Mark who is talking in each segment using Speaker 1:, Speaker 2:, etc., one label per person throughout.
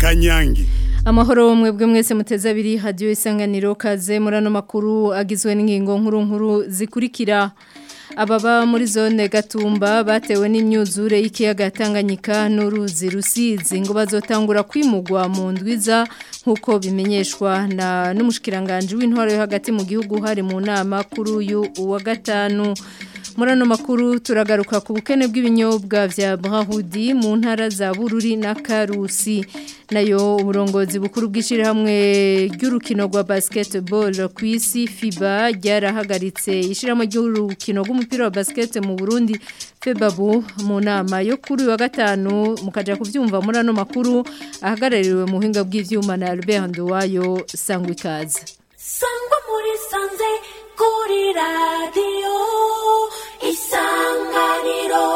Speaker 1: kanyange
Speaker 2: amahoro mwebwe mwese muteze abiri hadiyo isanganiro kaze muri ano makuru agizwe n'ingingo nkuru nkuru zikurikira ababa muri zone gatumba batewe n'imyuzure y'ikiyaga Tanganyika n'uruzi rusizi ngo bazotangura kwimugwa mu ndwiza nk'uko bimenyeshwa na n'umushikiranganje w'intwaro yo hagati mu gihugu hari mu nama kuri uyu wa gatanu muri ano makuru turagaruka ku bukene bw'ibinyobwa vya Brahudi mu ntara za Bururi na Karusi nayo uburongozi bukuru bw'ishirahamwe ry'urukino rwa basketball ku isi FIBA ryarahagaritse ishirahamwe ry'urukino rw'umupira wa basket mu Burundi Febabu mu nama yo kuri wa gatanu mukaja kuvyumva muri ano makuru ahagarariwe mu buhinga bw'ivyuma na Albert Nduwayo sangwa ikaze
Speaker 3: sangwa muri sanze kuri radio isanganiro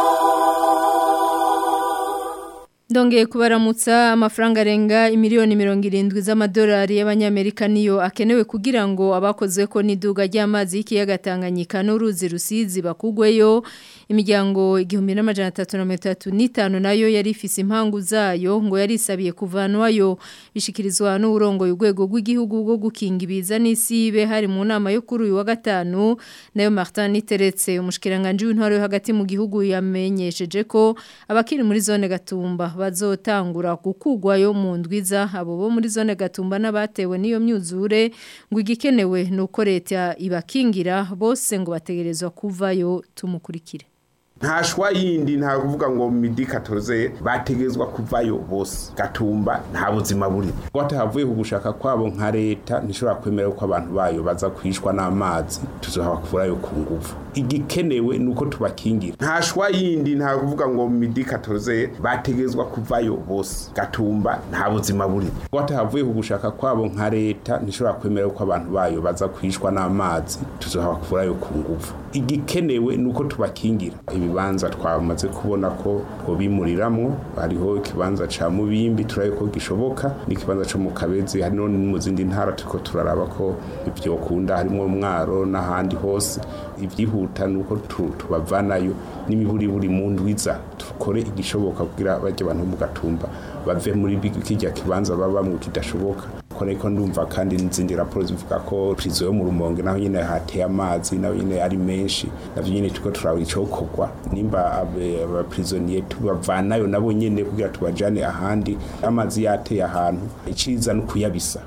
Speaker 2: Ndongeye kubaramutsa amafaranga arenga imiliyoni mirongo irindwi z'amadolari y'abanyamerika niyo akenewe kugira ngo abakozwe ko n'iduga ry'amazi y'ikiyaga Tanganyika n'uruzi rusizi bakugweyo imiryango igihumbi n'amajana atatu na mirongo itatu n'itanu nayo yari ifise impangu zayo ngo yari isabiye kuvanwayo bishikirizwa n'uburongoye urwego rw'igihugu rwo gukinga ibiza n'isibe hari mu nama yo kuri uyu wa gatanu nayo Martin Niteretse umushikiranganje w'intwaro yo hagati mu gihugu yamenyesheje ko abakiri muri zone gatumba bazotangura gukugwayo mu ndwiza abo bo muri zone gatumba n'abatewe n'iyo myuzure ngo igikenewe nuko leta ibakingira bose ngo bategerezwa kuvayo tumukurikire
Speaker 4: nta shwa yindi nta kuvuga ngo midi katoze bategezwa kuvayo bose gatumba nta buzima buri ngo hatahavuye ku gushaka kwabo nka leta ntishobora kwemera ko abantu bayo baza kwishwa n'amazi tuzohabakurayo ku nguvu igikenewe nuko tubakingira nta shwa yindi nta kuvuga ngo midi katoze bategezwa kuvayo bose gatumba nta buzima buri ngo hatahavuye ku gushaka kwabo nka leta ntishobora kwemera ko abantu bayo baza kwishwa n'amazi tuzohabakurayo ku nguvu igikenewe nuko tubakingira ibibanza twamaze kubona ko bimuriramwo hariho ikibanza ca mubimbi turaye ko gishoboka n'ikibanza co mu kabezi hari no mu zindi ntara turiko turaraba ko ivyo kunda harimo mwaro n'ahandi hose ivyihuta nuko tubavanayo n'imiburi buri mu ndwiza tukore igishoboka kugira barya abantu mu gatumba bave muri kijya kibanza babamwe kidashoboka ko ndumva kandi n'izindi raporo zivuga ko prizo yo mu rumonge naho nyine hateye amazi naho nyine ari menshi navyo nyine tuko turaba icokorwa nimba abaprisonier tubavanayo nabo nyene kugira tubajane ahandi amazi yateye ahantu iciza no kuyabisa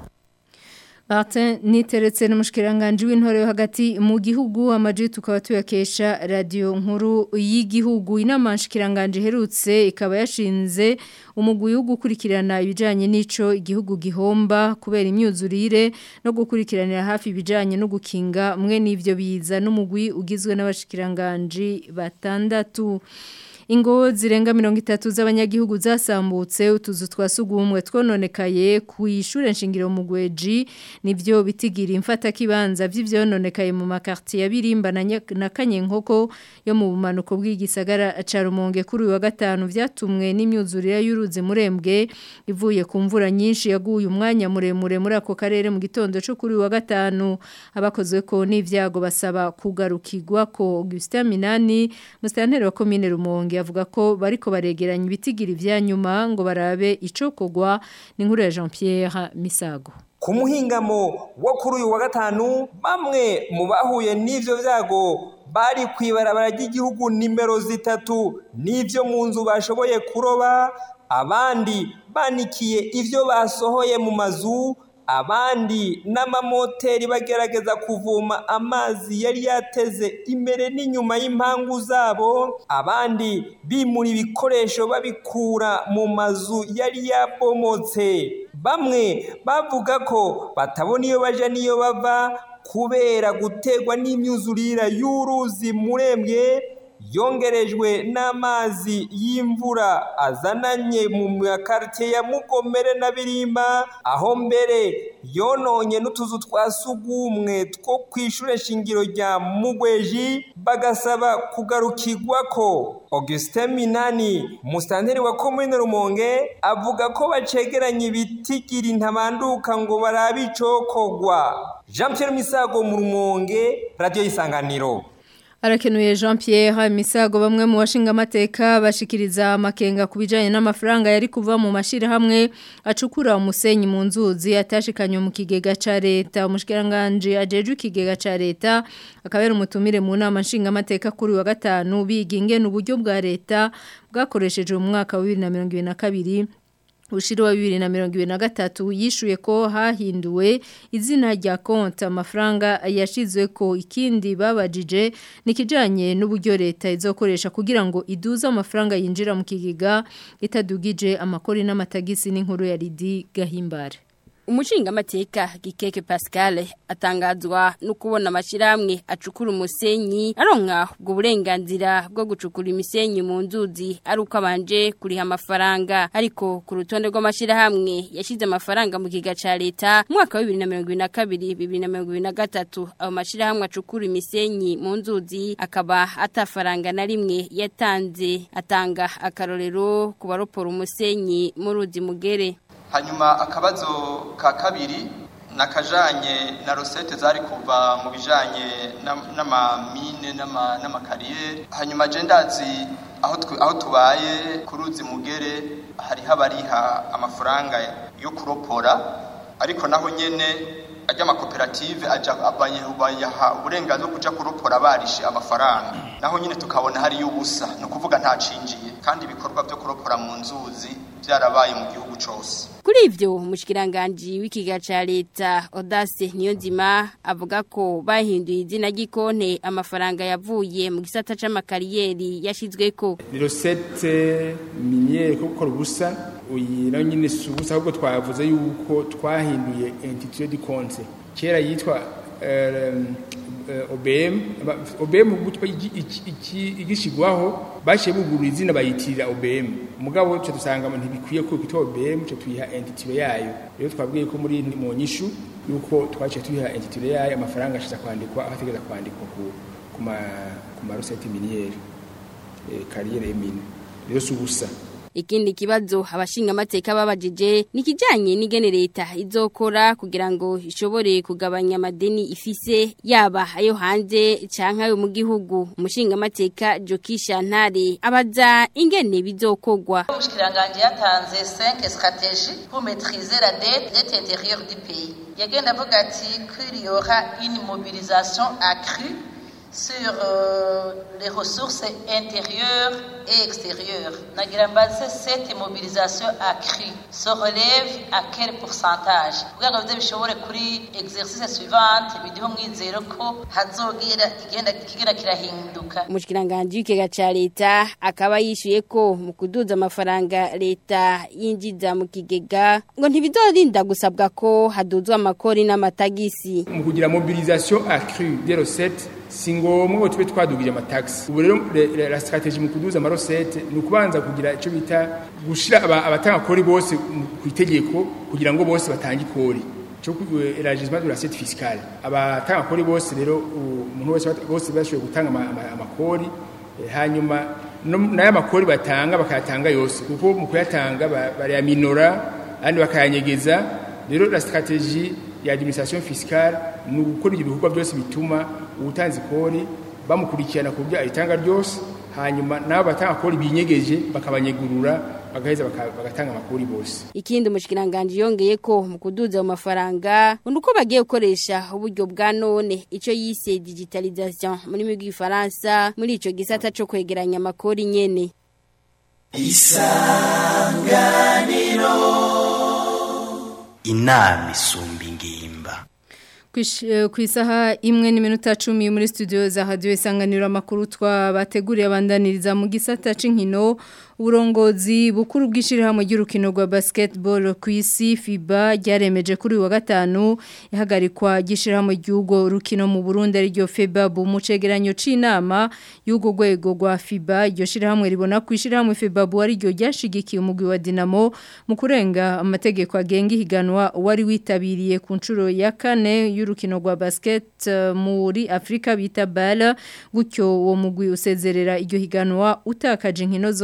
Speaker 2: Martin niteretse n'umushikiranganje w'intore yo hagati mu gihugu amaji tukaba tuyakesha radio nkuru y'igihugu inama nshikiranganje herutse ikaba yashinze umugwi wo gukurikirana ibijanye n'ico igihugu gihomba kubera imyuzurire no gukurikiranira hafi ibijanye no gukinga mwe n'ivyo biza n'umugwi ugizwe n'abashikiranganje batandatu Ingo zirenga mirongo itatu z'abanyagihugu zasambutse utuzu twasugumwe twononekaye ku ishure nshingiro mu gweji nivyo bitigira imfata kibanza vy'ivyononekaye mu makartier ya Birimba na Kanyenkoko yo mu bumanuko bw'igisagara ca Rumonge kuri wa gatanu vyatumwe n'imyuzurire y'uruzi murembwe ivuye ku mvura nyinshi yaguye umwanya muremure muri ako karere mu gitondo cyo kuri wa gatanu abakozwe ko n'ivyago basaba kugarukirwa ko Augustin Minani mustanteri wa commune Rumonge avuga ko bariko baregeranya ibitigiri vya nyuma ngo barabe icokogwa ni nkuru ya Jean Pierre Misago
Speaker 5: ku muhingamo wo kuri uyu wa gatanu bamwe mu bahuye n'ivyo vyago bari kwibarabara ry'igihugu nimero zitatu n'ivyo mu nzu bashoboye kuroba abandi banikiye ivyo basohoye mu mazu abandi n'amamoteri bagerageza kuvoma amazi yari yateze imbere n'inyuma y'impangu zabo abandi bimura ibikoresho babikura mu mazu yari yabomotse bamwe bavuga ko batabona iyo baja n'iyo bava kubera gutegwa n'imyuzurira y'uruzi murembwe yongerejwe n'amazi y'imvura azananye mu makaritiye ya mugomere na birimba aho mbere yononye n'utuzu twa sugumwe two ku ishure shingiro rya mugweji bagasaba kugarukirwa ko augustin minani musitanteri wa komine rumonge avuga ko bacegeranya ibitigiri ntabanduka ngo barabe icokogwa jean pierre misago mu rumonge radiyo y'isanganiro
Speaker 2: Arakenuye Jean Pierre Misago bamwe mu bashinga amateka bashikiriza amakenga kubijanye n'amafaranga yari kuva mu mashira hamwe acukura umusenyi mu nzuzi atashikanywe mu kigega ca leta umushikiranganje ajeje ikigega ca leta akabera umutumire mu nama nshinga amateka kuri wa gatanu biginge n'uburyo bwa leta bwakoresheje mu mwaka wa 2022 Ushiri wa bibiri na mirongo ibiri na gatatu yishuye ko hahinduwe izina rya konti amafaranga yashizwe ko ikindi babajije nikijanye n'uburyo leta izokoresha kugira ngo iduze amafaranga yinjira mu kigega itadugije amakori n'amatagisi n'inkuru ya Lidi Gahimbare
Speaker 1: Umushinga mateka Gikeke Pascal atangazwa no kubona amashirahamwe acukura umusenyi aronka ubwo burenganzira bwo gucukura imisenyi mu nzuzi ari uko abanje kuriha amafaranga ariko ku rutonde rw'amashirahamwe yashize amafaranga mu kiga ca leta mu mwaka wa 2022 2023 ayo mashirahamwe acukura imisenyi mu nzuzi akaba atafaranga na rimwe yatanze atanga akarorero ku baropora umusenyi mu ruzi mugere
Speaker 6: hanyuma akabazo ka kabiri nakajanye na rosette zari kuva mu bijanye n'amamine n'amakariyeri hanyuma je ndazi aho aho tubaye ku ruzi mugere hariho abariha amafaranga yo kuropora ariko naho nyene ajya amakoperative aja bayaha uburenganzira bwo kuja kuropora barishe amafaranga naho nyine tukabona hariyo ubusa ni ukuvuga ntacinjiye kandi ibikorwa byo kuropora mu nzuzi byarabaye mu gihugu cose
Speaker 1: Kuri ivyo umushikiranganje w'ikiga ca leta Audace Niyonzima avuga ko bahinduye izina ry'ikonte amafaranga yavuye mu gisata c'amakariyeri yashizweko
Speaker 7: ni recette miniere ko gukora ubusa uyi nayo nyine si ubusa ahubwo twavuze yuko twahinduye intitulé du compte kera yitwa OBM OBM gutwa igishigwaho bashiye bugurura izina bayitirira OBM mugabo cyo dusanga ntibikwiye ko kwitwa OBM cyo tuyiha entity yayo rero twabwiye ko muri mu nyishu yuko twaciye tuyiha entity yayo amafaranga ashiza kwandikwa ahategeza kwandikwa ku kuma ku marosete miniere eh carrière mine rero subusa
Speaker 1: Ikindi kibazo abashinga amateka babajije nikijanye n'igene leta izokora kugira ngo ishobore kugabanya amadeni ifise yaba ayo hanze canke ayo mu gihugu umushinga amateka Jokisha Ntare abaza ingene bizokogwa
Speaker 8: Umushikiranganje yatanze 5 stratégies pour maîtriser la dette dette intérieure du pays yagenda avuga ati qu'il y aura une mobilisation accrue sur euh, les ressources intérieures et extérieures. Nagirambaze, cette mobilisation accrue se relève à quel pourcentage kugira ngo bize bishobore kuri exercice suivante bidiho mwizero ko hazogira igenda kigenda kirahinduka
Speaker 1: umushikiranganje w'ikega ca leta akaba yishuye ko mu kuduza amafaranga leta yinjiza mu kigega ngo ntibizorinda gusabwa ko haduzwa amakori n'amatagisi
Speaker 7: mu kugira mobilisation accrue des recettes si ngombwa ngo tube twadugije amataxi ubu rero la strategie mu kuduza amarosete ni ukubanza kugira icyo bita gushira abatanga kori bose ku itegeko kugira ngo bose batange ikori cyo élargissement de l'assiette fiscale abatanga kori bose rero umuntu wese bose bashoboye gutanga amakori hanyuma n'aya makori batanga bakayatanga yose kuko mu kuyatanga barayaminora kandi bakayanyegeza rero la strategie ya administration fiscale ni ugukora ibyo bikorwa byose bituma ubutanzi kori bamukurikirana ku buryo ayitanga ryose hanyuma nabo batanga kori binyegeje bakabanyegurura bagaheza bagatanga amakuru bose
Speaker 1: ikindi umushikiranganje yongeye ko mu kuduza mu mafaranga uko bagiye gukoresha uburyo bwa none ico yise digitalisation muri mu gifaransa muri ico gisata cyo kwegeranya amakori nyene
Speaker 9: isanganiro inama isumba ingimba
Speaker 2: ku isaha imwe n'iminota cumi muri studio za hadiyo isanganiro amakuru twabateguriye abandaniriza mu gisata cy'inkino uburongozi bukuru bw'ishyirahamwe ry'urukino rwa basketball ku isi FIBA ryaremeje kuri uyu wa gatanu ihagarikwa ry'ishyirahamwe ry'urwo rukino mu Burundi ariryo FEBA mu cegeranyo c'inama y'urwo rwego rwa FIBA iryo shyirahamwe ribona ku ishyirahamwe FEBA ariryo ryashigikiye umugwi wa Dinamo mu kurenga amategeko agenga ihiganwa wari witabiriye ku nshuro ya kane y'urukino rwa basket muri Afrika bita BAL gutyo uwo mugwi usezerera iryo higanwa utakaje inkino zose mu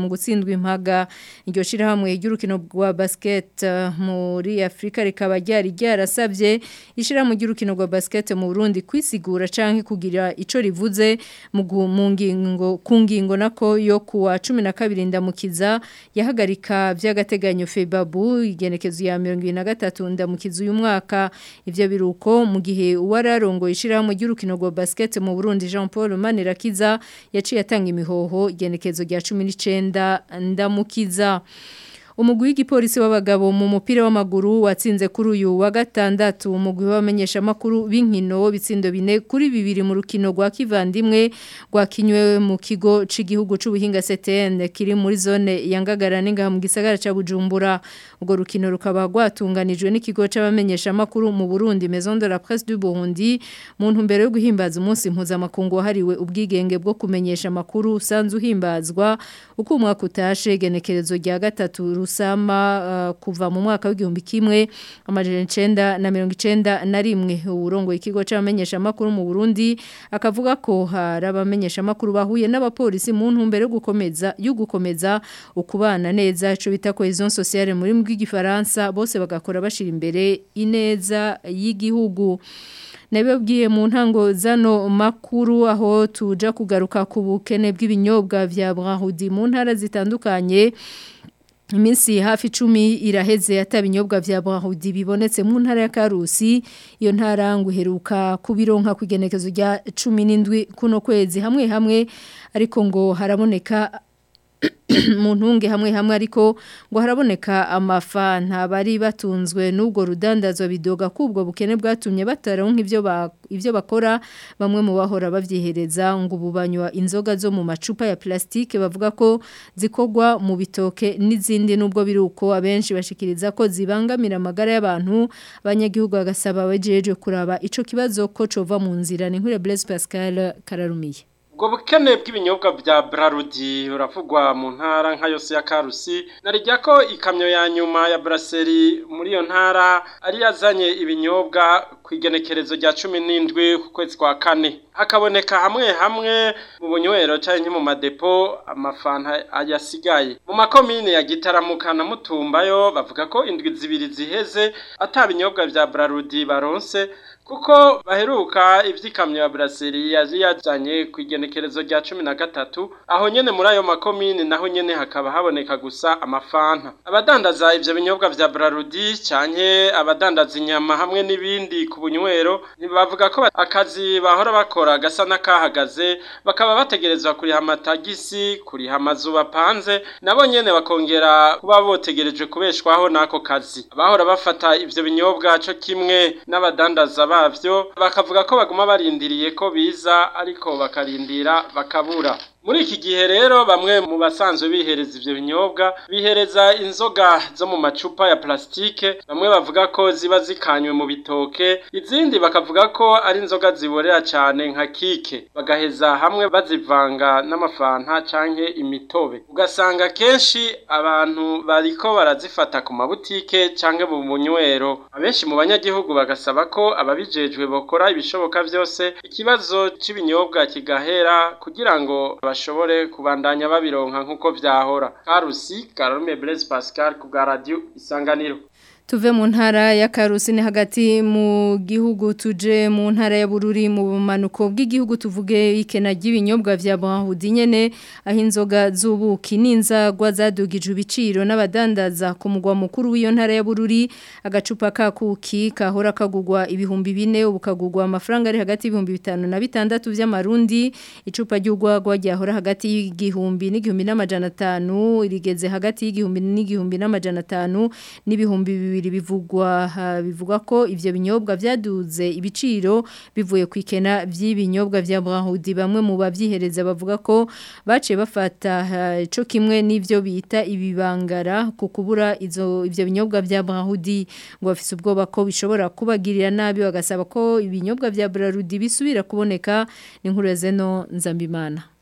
Speaker 2: mu gutsindwa impaga iryo shirahamwe ry'urukino rwa basket uh, muri Afrika rikaba ryari ryarasabye ishirahamwe ry'urukino rwa basket mu Burundi kwisigura canke kugira ico rivuze mu gu- mu ngingo ku ngingo nako yo kuwa 12 ndamukiza yahagarika vy'agateganyo Febabu igenekezo ya 2023 ndamukiza uyu mwaka ivyo biruko mu gihe uwararongo ishirahamwe ry'urukino rwa basket mu Burundi Jean Paul Manirakiza yaciye atanga imihoho igenekezo rya 19 ndamukiza Umugwi w'igipolisi w'abagabo mu mupira w'amaguru watsinze kuri uyu wa gatandatu umugwi w'abamenyesha makuru b'inkino bitsindo bine kuri bibiri mu rukino rwa kivandimwe rwakinywe mu kigo c'igihugu c'ubuhinga CTN kiri muri zone ya Ngagara n'ingaha mu gisagara ca Bujumbura ubwo rukino rukaba rwatunganijwe n'ikigo c'abamenyesha makuru mu Burundi Maison de la Presse du Burundi mu ntumbero yo guhimbaza umunsi mpuzamakungu wahariwe ubwigenge bwo kumenyesha makuru usanzwe uhimbazwa uko umwaka utashe genekerezo rya gatatu rusama uh, kuva mu mwaka w'igihumbi kimwe amajana icenda na mirongo icenda na rimwe uburongo ikigo c'abamenyesha makuru mu Burundi akavuga ko hari abamenyesha makuru bahuye n'abapolisi mu ntumbero yo gukomeza yo gukomeza ukubana neza ico bita cohesion sociale muri bw'igifaransa bose bagakora bashira imbere ineza y'igihugu Nabibabwiye mu ntango zano makuru aho tuja kugaruka ku bukene bw'ibinyobwa vya Brahudi mu ntara zitandukanye Iminsi hafi cumi iraheze atabinyobwa vya Brahudi bibonetse mu ntara ya Karusi iyo ntara nguheruka kubironka kugenekezo rya 17 kuno kwezi hamwe hamwe ariko ngo haraboneka mu ntunge hamwe hamwe ariko ngo haraboneka amafanta bari batunzwe n'ubwo rudandazwa bidoga kubwo bukene bwatumye bataronka ivyo ba ivyo bakora bamwe mu bahora bavyihereza ngo ububanywa inzoga zo mu macupa ya plastike bavuga ko zikogwa mu bitoke n'izindi nubwo biruko abenshi bashikiriza ko zibangamira amagara y'abantu abanyagihugu bagasaba bajeje kuraba ico kibazo ko cova mu nzira ni nkure Blaise Pascal Kararumiye
Speaker 10: ubwo bukene bw'ibinyobwa bya Brarudi buravugwa mu ntara nka yose ya Karusi narijya ko ikamyo ya nyuma ya Brasserie muri iyo ntara ari yazanye ibinyobwa ku igenekerezo rya 17 ku kwezi kwa kane hakaboneka hamwe hamwe mu bunywero cyangwa mu madepo amafanta ayasigaye mu makomine ya Gitaramuka na Mutumbayo bavuga ko indwi zibiri ziheze atabinyobwa bya Brarudi baronse kuko baheruka ivyikamyo ya Brasserie yaje yazanye ku igenekerezo rya 13 aho nyene muri ayo makomine naho nyene hakaba haboneka gusa amafanta abadandaza ivyo binyobwa vya Brarudi canke abadandaza inyama hamwe n'ibindi ku bunywero bavuga ko akazi bahora bakora gasa n'akahagaze bakaba bategerezwa kuriha amatagisi kuriha amazu bapanze nabo nyene bakongera kuba botegereje kubeshwaho n'ako kazi abahora bafata ivyo binyobwa co kimwe n'abadandaza bavyo bakavuga ko baguma barindiriye ko biza ariko bakarindira bakabura muri iki gihe rero bamwe mu basanzwe bihereza ivyo binyobwa bihereza inzoga zo mu macupa ya plastike bamwe bavuga ko ziba zikanywe mu bitoke izindi bakavuga ko ari inzoga ziborera cyane nka kike bagaheza hamwe bazivanga n'amafanta canke imitobe ugasanga kenshi abantu bariko barazifata ku mabutike canke mu bunywero abenshi mu banyagihugu bagasaba ko ababijejwe bokora ibishoboka vyose ikibazo c'ibinyobwa kigahera kugira ngo bashobore kubandanya babironka nkuko vyahora Karusi Karume Blaise Pascal ku bwa radio Isanganiro
Speaker 2: Tuve mu ntara ya Karusi ni hagati mu gihugu tuje mu ntara ya Bururi mu bumanuko bw'igihugu tuvuge ikena ry'ibinyobwa vya Brahudi nyene aho inzoga z'ubuki n'inzagwa zadugije ibiciro n'abadandaza ku mugwa mukuru w'iyo ntara ya Bururi agacupa ka kuki kahora kagugwa ibihumbi bine ubukagugwa amafaranga ari hagati y'ibihumbi bitanu na bitandatu vy'amarundi icupa ry'ugwagwa ryahora hagati y'igihumbi n'igihumbi n'amajana atanu rigeze hagati y'igihumbi n'igihumbi n'amajana atanu n'ibihumbi bibiri bivugwa bivugwa ko ivyo binyobwa vyaduze ibiciro bivuye ku ikena vy'ibinyobwa vya Brahudi bamwe mu bavyihereza bavuga ko bace bafata ico kimwe n'ivyo bita ibibangara ku kubura izo ivyo binyobwa vya Brahudi ngo bafise ubwoba ko bishobora kubagirira nabi bagasaba ko ibinyobwa vya Brahudi bisubira kuboneka ni nkuru zeno nzambimana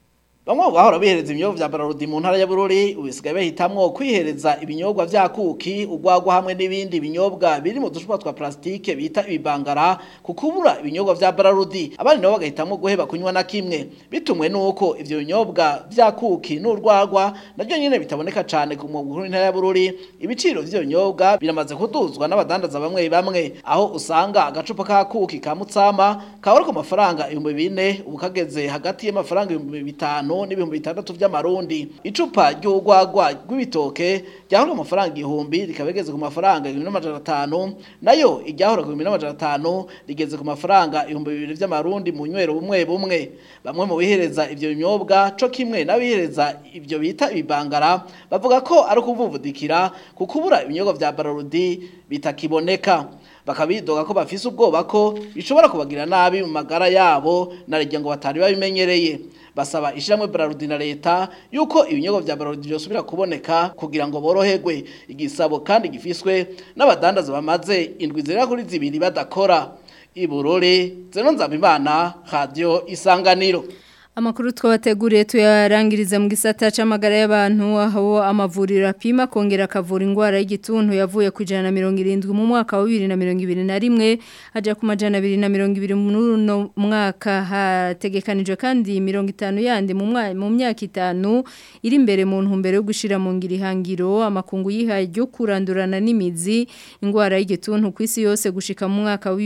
Speaker 11: Bamwe mu bahora bihereza ibinyobwa vya Bararudi mu ntara ya Bururi ubisigaye bahitamwo kwihereza ibinyobwa vya kuki ugwagwa hamwe n'ibindi binyobwa biri mu ducupa twa plastike bita ibibangara kukubura ibinyobwa vya Bararudi abandi nabo bagahitamwo guheba kunywa na kimwe bitumwe nuko ivyo binyobwa vya kuki n'urwagwa naryo nyene bitaboneka cane ku mwuga w'intara ya Bururi ibiciro vy'ivyo binyobwa biramaze kuduzwa n'abadandaza bamwe bamwe aho usanga agacupa ka kuki ka mutsama kaba ku mafaranga ibihumbi bine ubu kageze hagati y'amafaranga ibihumbi bitanu n'ibihumbi bitandatu vy'amarundi icupa ry'urwagwa rw'ibitoke ryahora ku mafaranga igihumbi rikaba rigeze ku mafaranga ibihumbi n'amajana atanu nayo iryahora ku bihumbi n'amajana atanu rigeze ku mafaranga ibihumbi bibiri vy'amarundi mu nywero bumwe bumwe bamwe mu bihereza ivyo binyobwa co kimwe n'abihereza ivyo bita ibibangara bavuga ko ari ukuvuvudikira kukubura ibinyobwa vya bararudi bitakiboneka bakabidoga ko bafise ubwoba ko bishobora kubagira nabi mu magara yabo narirya ngo batari babimenyereye basaba ishiramwe Brarudi na leta yuko ibinyobwa vya Brarudi byosubira kuboneka kugira ngo boroherwe igisabo kandi gifiswe n'abadandaza bamaze indwi zera kuri zibiri badakora iburore zeno nzabimana radio isanganiro
Speaker 2: Amakuru twabateguriye tuyarangiriza mu gisata c'amagara y'abantu aho amavuriro apima kongera akavura ingwara y'igituntu yavuye ku 170 mu mwaka wa 2021 aja ku majana 220 mu mwaka hategekanijwe kandi 50 yandi mu mu myaka itanu iri imbere mu ntumbero yo gushira mu ngiri hangiro amakungu yihaye ryo kurandurana n'imizi ingwara y'igituntu ku isi yose gushika mu mwaka wa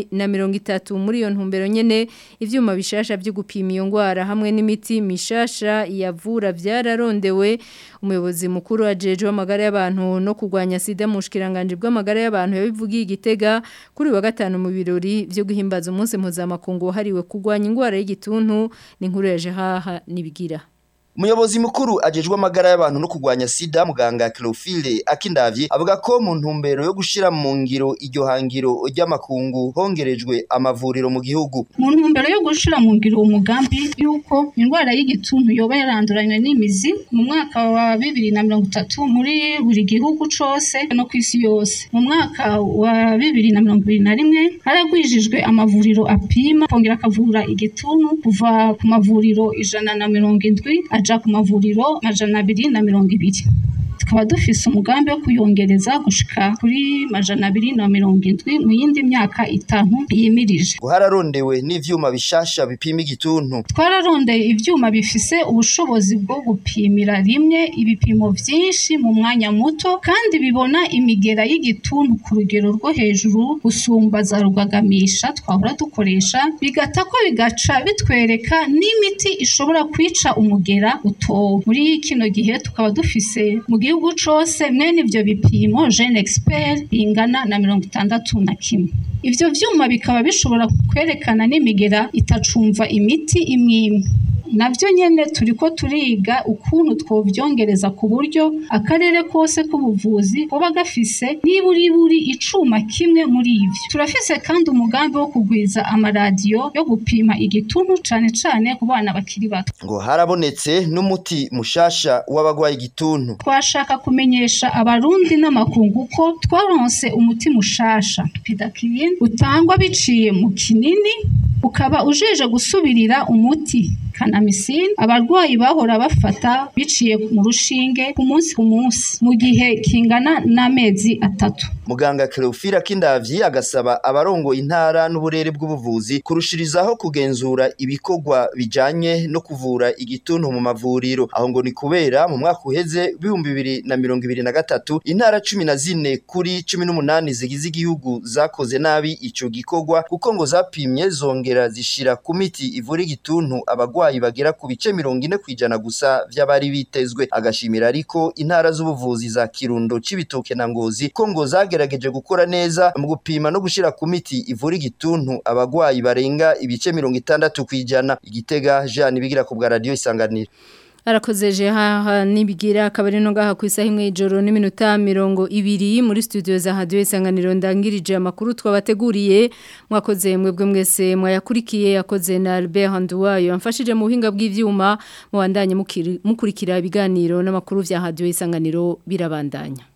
Speaker 2: 2030 muri iyo ntumbero nyene ivyuma bishasha byo gupima iyo ngwara hamwe n'imiti mishasha yavura byararondewe umuyobozi mukuru ajejwe amagara y'abantu no kurwanya sida mu shikiranganje bw'amagara y'abantu yabivugiye igitega kuri wa gatanu mu birori byo guhimbaza umunsi mpuzamakungu wahariwe kurwanya ingwara y'igituntu ni inkuru ya Jehaha nibigira
Speaker 12: Umuyobozi mukuru ajejwe amagara y'abantu no kurwanya sida muganga Cleophile Akindavye avuga ko mu ntumbero yo gushira mu ngiro iryo hangiro ry'amakungu hongerejwe amavuriro mu gihugu
Speaker 13: mu ntumbero yo gushira mu ngiro umugambi yuko indwara y'igituntu yoba yaranduranywe n'imizi mu mwaka wa bibiri na mirongo itatu muri buri gihugu cose no ku isi yose mu mwaka wa bibiri na mirongo ibiri na rimwe haragwijijwe amavuriro apima kongera akavura igituntu kuva ku mavuriro ijana na mirongo indwi aja ku mavuriro majana abiri na mirongo ibiri tukaba dufise umugambi wo kuyongereza gushika kuri majana abiri na mirongo indwi mu yindi myaka itanu yimirije
Speaker 12: hararondewe n'ivyuma bishasha bipima igituntu
Speaker 13: twararondeye ivyuma bifise ubushobozi bwo gupimira rimwe ibipimo vyinshi mu mwanya muto kandi bibona imigera y'igituntu ku rugero rwo hejuru gusumba za rugagamisha twahora dukoresha bigata ko bigaca bitwereka n'imiti ishobora kwica umugera utowe muri kino gihe tukaba dufise mu gihugu cose mwene ivyo bipimo Gene Expert bingana na mirongo itandatu na kimwe ivyo vyuma bikaba bishobora kwerekana n'imigera itacumva imiti imwe imwe navyo nyene turiko turiga ukuntu twovyongereza ku buryo akarere kose k'ubuvuzi kuba gafise niburiburi icuma kimwe muri ivyo turafise kandi umugambi wo kugwiza amaradiyo yo gupima igituntu cane cane ku bana bakiri bato
Speaker 12: ngo harabonetse n'umuti mushasha w'abagwaye igituntu
Speaker 13: twashaka kumenyesha abarundi n'amakungu ko twaronse umuti mushasha pidakirin utangwa biciye mu kinini ukaba ujeje gusubirira umuti kanamisine abarwayi bahora bafata biciye mu rushinge ku munsi ku munsi mu gihe kingana n'amezi atatu
Speaker 12: muganga Cleophile Kindavyi agasaba abarongo intara n'uburere bw'ubuvuzi kurushirizaho kugenzura ibikorwa bijanye no kuvura igituntu mu mavuriro aho ngo ni kubera mu mwaka uheze bihumbi bibiri na mirongo ibiri na gatatu intara cumi na zine kuri cumi n'umunani zigize igihugu zakoze nabi ico gikorwa kuko ngo zapimye zongera zishira ku miti ivura igituntu abagwayi bagera ku bice mirongo ine kwijana gusa vy'abari bitezwe agashimira ariko intara z'ubuvuzi za Kirundo Cibitoke na Ngozi ko ngo zagerageje gukora neza mu gupima no gushira ku miti ivura igituntu abagwayi barenga ibice mirongo itandatu kwijana igitega Jean bigira ku bwa radio isanganiro
Speaker 2: Arakoze jeha nibigira akabari no gaha ku isaha imwe ijoro n'iminota mirongo ibiri muri studio za radio isanganiro ndangirije amakuru twabateguriye mwakoze mwebwe mwese mwayakurikiye yakoze na Albert Handuwayo amfashije mu buhinga bw'ivyuma mu bandanye mukurikira ibiganiro n'amakuru vya radio isanganiro birabandanya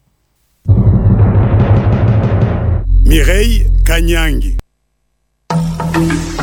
Speaker 14: Mireille Kanyangi